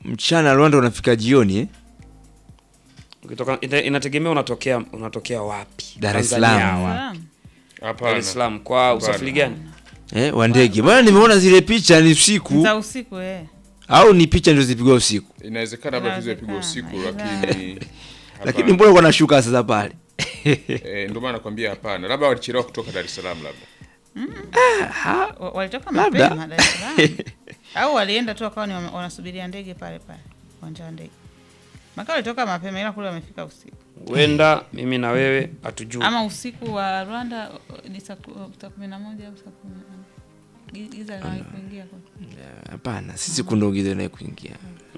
mchana Rwanda unafika jioni eh? Ukitoka ina- inategemea unatokea unatokea wapi. Dar es Tanzania Salaam. wapi? Salaam. Dar Hapana. es Salaam kwa usafiri gani? Eh, wa ndege. Bwana nimeona zile picha ni usiku za usiku eh. au ni picha ndio zipigwa usiku. Inawezekana labda hizo yapigwa Inawezekana, usiku ila- lakini Lakini hapana. mbona kuna shuka sasa pale? Eh, ndio maana nakwambia hapana. Labda walichelewa kutoka Dar es Salaam labda. Wa- walitoka Labda. mapema Dar es Salaam au walienda tu wakawa ni wame- wanasubiria ndege pale pale uwanja wa ndege maka walitoka mapema ila kule wamefika usiku Huenda mimi na wewe hatujui. ama usiku wa Rwanda o- ni saa ku- saa kumi na moja au saa kumi na nane Gi- giza linawahi kuingia kule. Hapana, sisi kundogiza naye kuingia.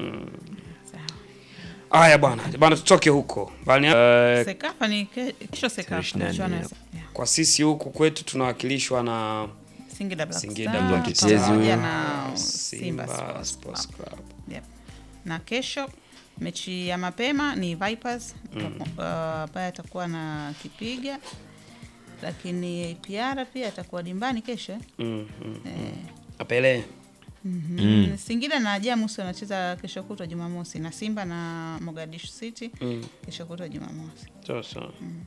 Sawa. Haya bwana, bwana tutoke huko. Bali eh, Sekafa ni ke- kesho Sekafa ishirini na michuano nne. ya Se- yeah. kwa sisi huku kwetu tunawakilishwa na Singida Black Singida Star Black Mtetezi pamoja huyo. na Simba Simba Sports Sports Club. Club. Yep. Na kesho mechi ya mapema ni Vipers uh, ambaye atakuwa na kipiga, lakini APR pia atakuwa dimbani kesho eh? Mm, mm. Eh, Apele. mhm. Singida na Jamus wanacheza kesho kutwa Jumamosi na Simba na Mogadishu City Mm. kesho kutwa Jumamosi. Sasa.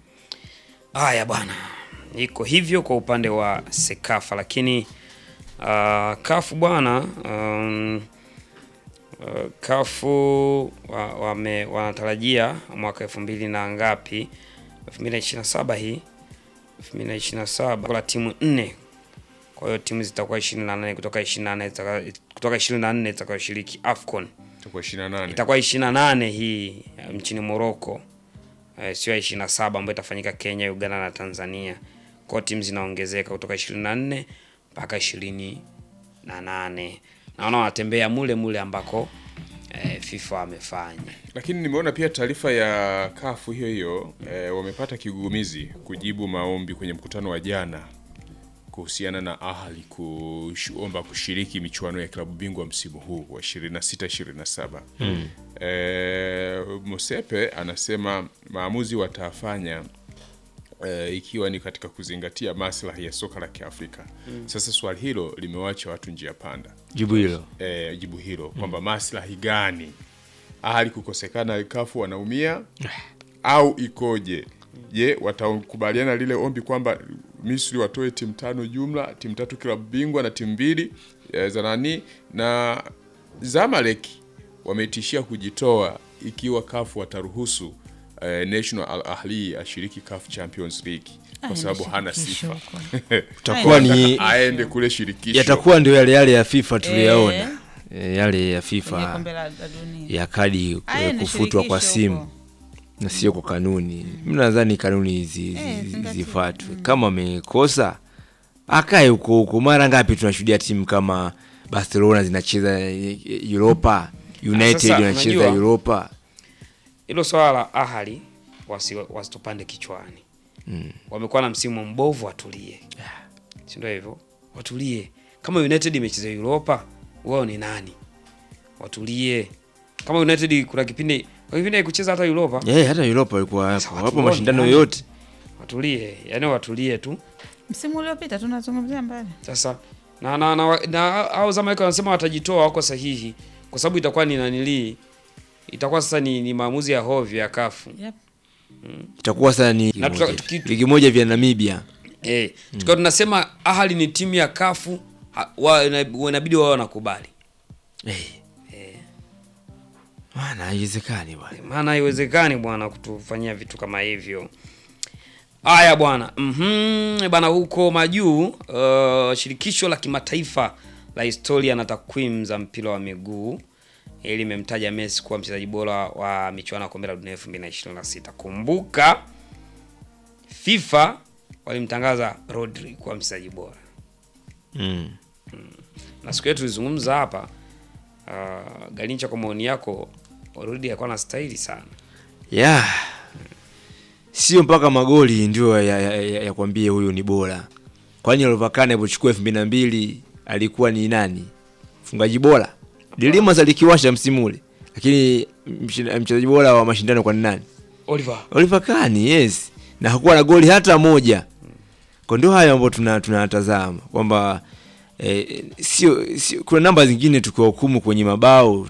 Haya bwana, iko hivyo kwa upande wa Sekafa, lakini uh, kafu bwana um, uh, kafu wa, wame, wanatarajia mwaka elfu mbili na ngapi, elfu mbili na ishirini na saba hii elfu mbili na ishirini na saba kuna timu nne kwa hiyo timu zitakuwa ishirini na nane kutoka ishirini na nane zitaka- kutoka ishirini na nne zitakayoshiriki AFCON Itakuwa 28. itakuwa 28 hii eh, nchini Morocco eh, sio ya 27 ambayo itafanyika Kenya, Uganda na Tanzania. Kwa hiyo timu zinaongezeka kutoka 24 mpaka 28. Naona wanatembea mule mule ambako eh, FIFA wamefanya. Lakini nimeona pia taarifa ya kafu hiyo hiyo eh, wamepata kigugumizi kujibu maombi kwenye mkutano wa jana kuhusiana na Ahli kuomba kushiriki michuano ya klabu bingwa msimu huu wa 26 27. Mm. Eh, Mosepe anasema maamuzi watafanya eh, ikiwa ni katika kuzingatia maslahi ya soka la Kiafrika. Sasa swali hilo limewacha watu njia panda Jibu hilo. eh, jibu hilo kwamba maslahi gani ahali kukosekana kafu wanaumia au ikoje? Je, watakubaliana lile ombi kwamba Misri watoe timu tano jumla, timu tatu klabu bingwa na timu mbili eh, za nani na Zamalek wametishia kujitoa ikiwa kafu wataruhusu eh, National Al Ahli ashiriki CAF Champions League kwa Ah, sababu ni hana shirikisho sifa huko. Itakuwa ni aende kule shirikisho yatakuwa ndio yale yale ya FIFA Eh. tuliyaona. Eh, yale ya Kwenye FIFA kombe la la dunia. ya kadi Haya eh, ni kufutwa kwa shirikisho simu huko. na sio kwa kanuni. Mimi nadhani kanuni hizi Eh, zi- zingatia. zifuatwe. Kama amekosa akae huko huko. Mara ngapi tunashuhudia timu kama Barcelona zinacheza eh, Europa, United sasa, wanacheza unajua- Europa. Hilo swala la Ahali wasi, wasitupande kichwani. Wamekuwa na msimu mbovu, watulie. Si ndio hivyo? Watulie. Kama United imecheza Europa, wao ni nani? Watulie. Kama United kuna kipindi kwa kipindi haikucheza hata Europa, Eh, hata Europa walikuwa Sasa hapo. watu Wapo wao ni mashindano nani? yote. watulie. Yaani watulie tu. Msimu uliopita tunazungumzia mbali. Sasa na na na, na au Zamalek wanasema watajitoa, wako sahihi kwa sababu itakuwa ni nanilii, itakuwa sasa ni, ni maamuzi ya hovyo ya kafu Yep. Itakuwa sasa ni Na ligi tuta- moja. tuki- ligi moja vya Namibia. eh, tukiwa tunasema Ahali ni timu ya kafu ha- wa- ina- inabidi wao wanakubali, Eh. Maana haiwezekani bwana. maana haiwezekani bwana kutufanyia vitu kama hivyo. Haya bwana, mhm bwana, huko majuu uh, shirikisho la kimataifa la historia na takwimu za mpira wa miguu eh, limemtaja Messi kuwa mchezaji bora wa michuano ya kombe la dunia 2026. Kumbuka FIFA walimtangaza Rodri kuwa mchezaji bora, Mm. na siku yetu tulizungumza hapa uh, Galincha, kwa maoni yako, Rodri alikuwa na stahili sana. ya sio mpaka magoli ndio ya, ya, ya, ya kwambie huyu ni bora kwani Lovakane alipochukua elfu mbili na mbili alikuwa ni nani mfungaji bora Dilimas alikiwasha msimu ule lakini mshin- mchezaji bora wa mashindano kwa ni nani Oliver Oliver Kahn yes na hakuwa na goli hata moja kwa ndio hayo ambayo tuna tunatazama kwamba eh, sio, sio kuna namba zingine tukiwahukumu kwenye mabao